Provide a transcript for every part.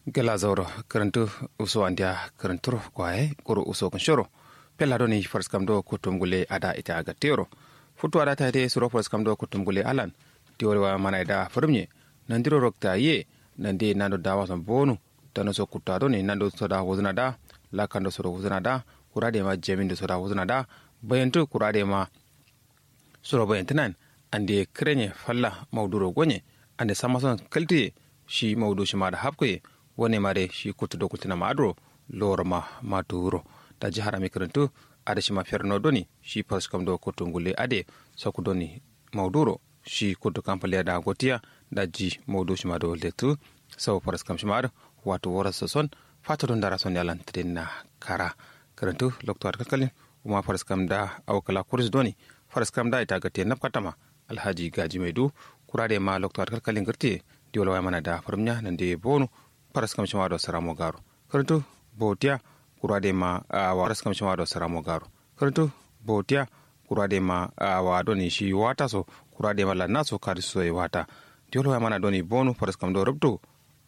gela zauro karantu uso andia karanturo kwae kuro uso kanshoro pella doni fars kam do kutum gule ada ita aga tero futu ada tade suro fars kam do kutum gule alan tiwol wa mana da farmye nandiro rokta ye nande nando dawa son bonu tano so kutta doni nando so da wuzna da la kando so wuzna da kurade ma jemindo so da wuzna da bayantu kurade ma suro bayantinan ande krenye falla mauduro gonye ande samason kalti shi maudu shi ma da hapkoye wani mare shi kutu do kutina ma adro loro ma ma duro da jihar ami karantu ada shi ma ferno doni shi pas kam do kutu ngule ade soku doni mauduro shi kutu kampale da gotiya da ji maudu shi ma do letu sau paras kam shi ma ado wato wara soson fata don dara son yalan na kara karantu lokto kalkalin kuma faras kam da awkala kurs doni faras kam da ita gate napkatama alhaji gaji mai du kurade ma lokto kalkalin girte diwol way mana da farmnya nande bonu paras kam shima do saramo garo karantu botiya kurade ma wa paras kam shima do saramo garo karantu botiya kurade ma wa doni shi wata so kurade ma lanna so kadi so e wata diwol way mana doni bonu paras kam do rubto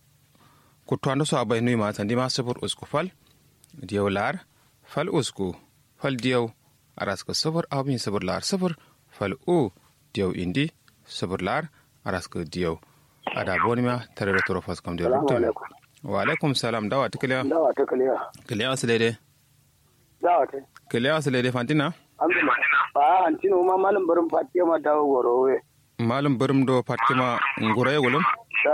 kutwando so abay nuy ma tandi ma sabur usku fal diyaw lar fal usku fal diyaw aras ko sabur abin sabur lar sabur fal u diyaw indi sabur lar aras ko diyaw ada bonima tare da toro faskam da rubutu wa alaikum salam dawa ta kiliya dawa ta kiliya kiliya wasu daidai dawa ta kiliya wasu daidai fantina ba antino ma malam barin fatima dawo gorowe malam barin do fatima ngura ya gulum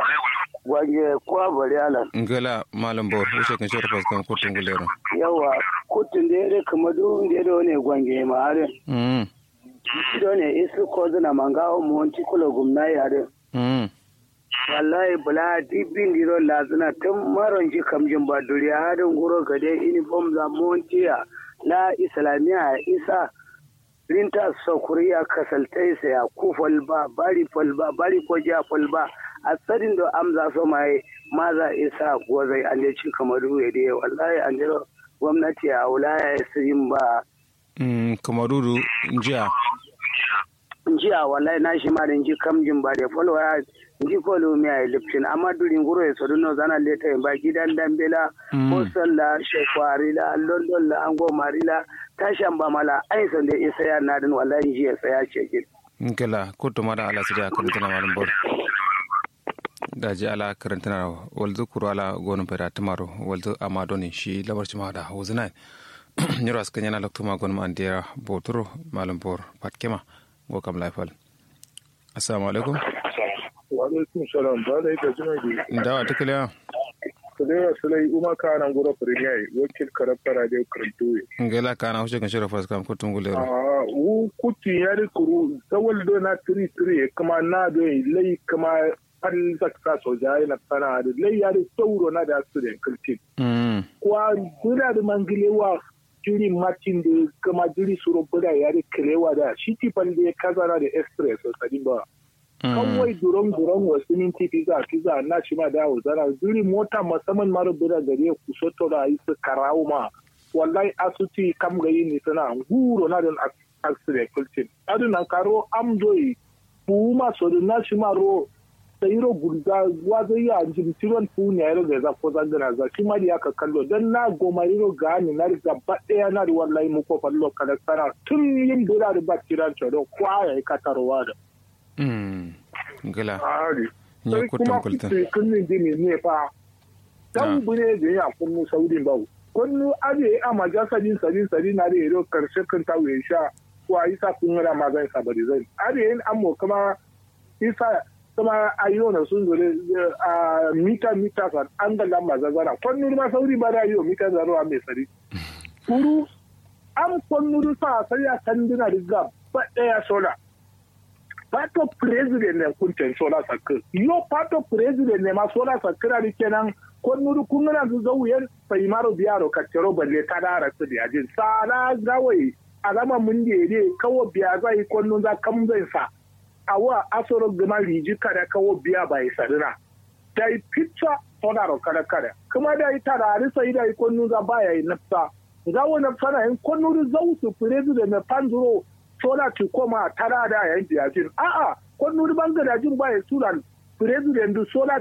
gwange kwa bari alan ngala malam bor wuce kan shoro faskam kotun gulero yawa kotun da ya kama duk da ya ne gwange ma are mm shi ne isu ko zana mangawo mu wanci kula gumna yare mm wallahi bula dibin diro lazina tun maron ji kamjin ba duriya hadin guro gade uniform za montiya na islamiya isa rinta sokuriya kasaltai sa ya ku falba bari falba bari ko ja falba a tsarin da amza so mai maza isa gozai an je cin kamaru ya dai wallahi an jiro gwamnati a wulaya ya sirin ba mm kamaru jiya jiya wallahi na shi ma da ji kamjin ba da falwa ji ko lumi a liptin amma durin guro ya sodu no zana leta ba gidan dambela boston la shekwari la london la ango marila tashan ba mala ai san da isa ya nadin wallahi ji ya saya ce gid ngala kotu mada ala sidi a karantana malam bor da ji ala karantana walzu kuru ala gonu pera tamaro walzu ama doni shi labar ci da huzina nyoro askan yana lokto ma gonu ma andira botoro malam bor patkema go kam laifal assalamu alaikum wa alaikum salam ba da ita jima bi dawa tukaliya kulewa sulai uma kana ngoro premier wakil karafara da karantu ngela kana hushe kan shira faskam ko tungulero ah u kuti yari kuru sawal do na tri tri kuma na do lai kuma an zakka so jai na sana da lai yari sauro na da su da kalti mm kwa dura da mangilewa jiri matin da kuma jiri suro buda yari kilewa da shi tifan da kaza na da express sadi ba kawai duron duron wasu minti pizza pizza na shi ma dawo zana duri mota musamman mara bira gare ku soto da yi su karawo ma wallahi asuti kam gayi ni sana guro na don accident kultin adu nan karo am doyi fu ma so na shi ma ro sayiro gurga wazo ya jin tiron fu ne yaro da za ko zangana za shi ma da ya ka kallo dan na gomariro ga ni na riga ba daya na da wallahi mu ko fallo kada sana tun yin bira da ba tiran to kwa ya ka tarwa da ngala Ari. Nye Sai kutun kuma kultun. kuce kunnin dini ne fa. Dan bune da ya kunnu saudin bau. Kunnu aje a maja sadin sadin sadin na da yaro karshe kan ta wuye sha. Wa isa kun ra ma zan sabari zan. Aje yin ammo kuma isa kuma ayo na sun zure a mita mita san an ga lamba zazara. Kunnu ma sauri ba da yo mita zaro a mai sari. Kuru an kunnu sa sai ya kan dina riga ba daya sola. pato president ne kunten sola sakir yo pato president ne ma sola sakira di kenan kon nuru kungana zu zawuyen sai maro biyaro kaccero balle kadara su da yajin sala gawai alama mun da ne kawo biya zai kon nun za kam zai sa awa asoro gama riji kada kawo biya bai sadina dai picture sola ro kada kada kuma dai tarari sai dai kon nun za baya yi nafsa gawo nafsa na in kon nuru zawu su president ne panzuro sola ki koma tara da yan jiyajin a'a ko nuri bangare jin ba ya suran president du sola